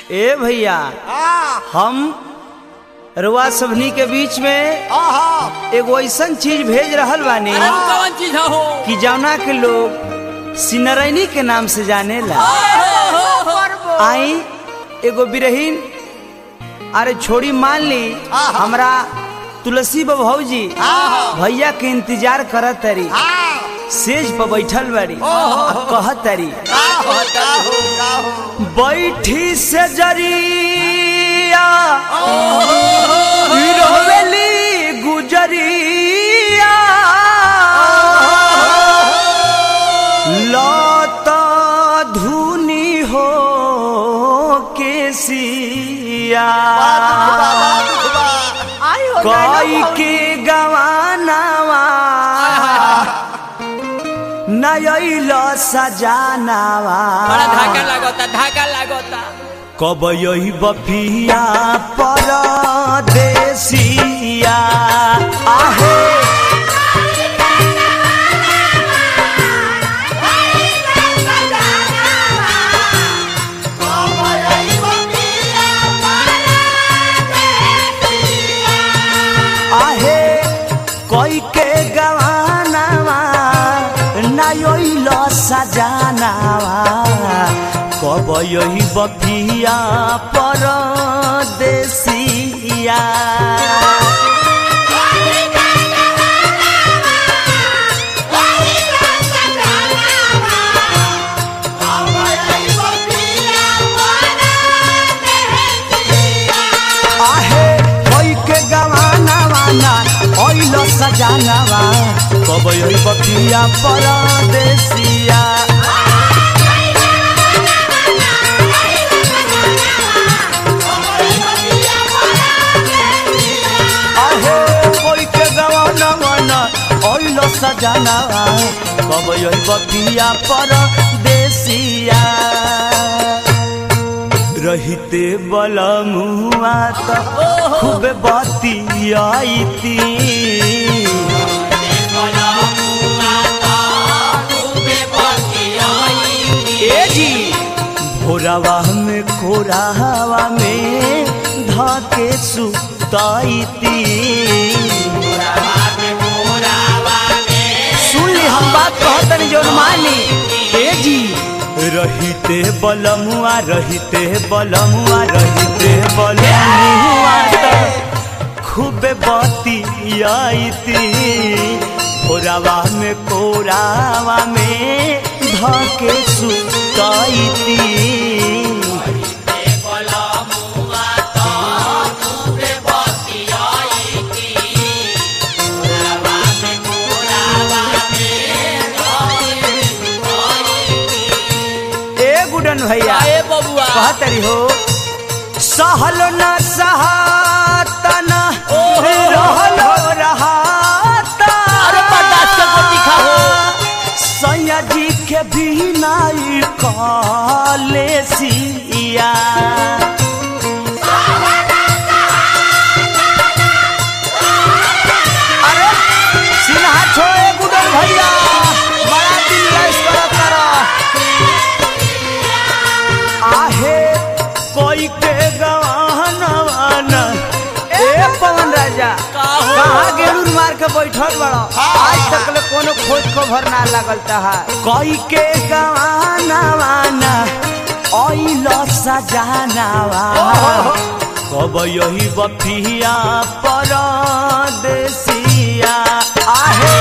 ए भैया हम रुआ सबनी के बीच में एगो ऐसन चीज भेज रहल बानी अरे वो कौन चीज हो कि जौना के लोग सिनरैनी के नाम से जाने ला आई एगो बिरहीन अरे छोड़ी मान ली हमरा तुलसी भौजी भैया के इंतजार करत तरी सेज पर बैठल बाड़ी आ कहत तरी बैठी से जरिया रोवेली गुजरिया लत धुनी हो केसिया कई के गवानावा नयल सजानावा बड़ा धाका लागता धाका लागता कब यही बफिया परदेसिया आहे आहे कोई के गवानावा नयोइल सजानावा कब यही बफिया परदेसिया आहे कोई के गवानावा ना ओइल सजानावा कब यही बफिया परदेसिया आहे कोई के गवाना वाना ओइलो सजाना कब यही बतिया पर देसिया रहिते बलमुआ त खूब बतियाईती ए जी भोरावा में कोरावा में धके सुताईती सुन ली हम बात कहतनी जो मानी ए जी रहिते बलमुआ रहिते बलमुआ रहिते बलमुआ त खूबे बतियाईती भोरावा में कोरावा में धके सुताईती ए गुडन भैया ए बबुआ कहतरी हो सहल न सहातन ओहो। रहलो रहाता अरे बर्दाश्त के गोटी खाओ। सैया जी के बिनाई काले सिया अरे सिन्हा छोड़े गुडन भैया बड़ा दिल लैस करत करा आहे कोई के गवानवान ए पवन राजा का हो? कहाँ गेलूर मार के बैठल बड़ा आज तक ले कोनो खोज खबर ना लगल तहा कोई के गवानवान ओइल सजानावा कब यही बफिया परदेसिया आहे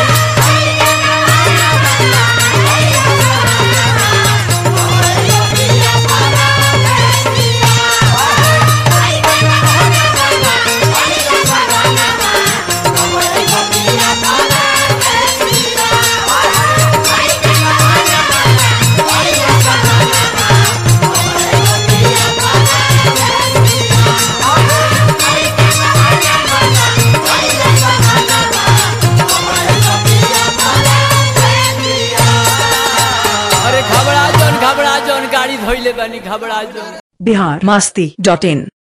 अरे घबरा जौन घबरा जौन गाड़ी धोइले बानी घबरा जौन बिहार मास्ती डॉट इन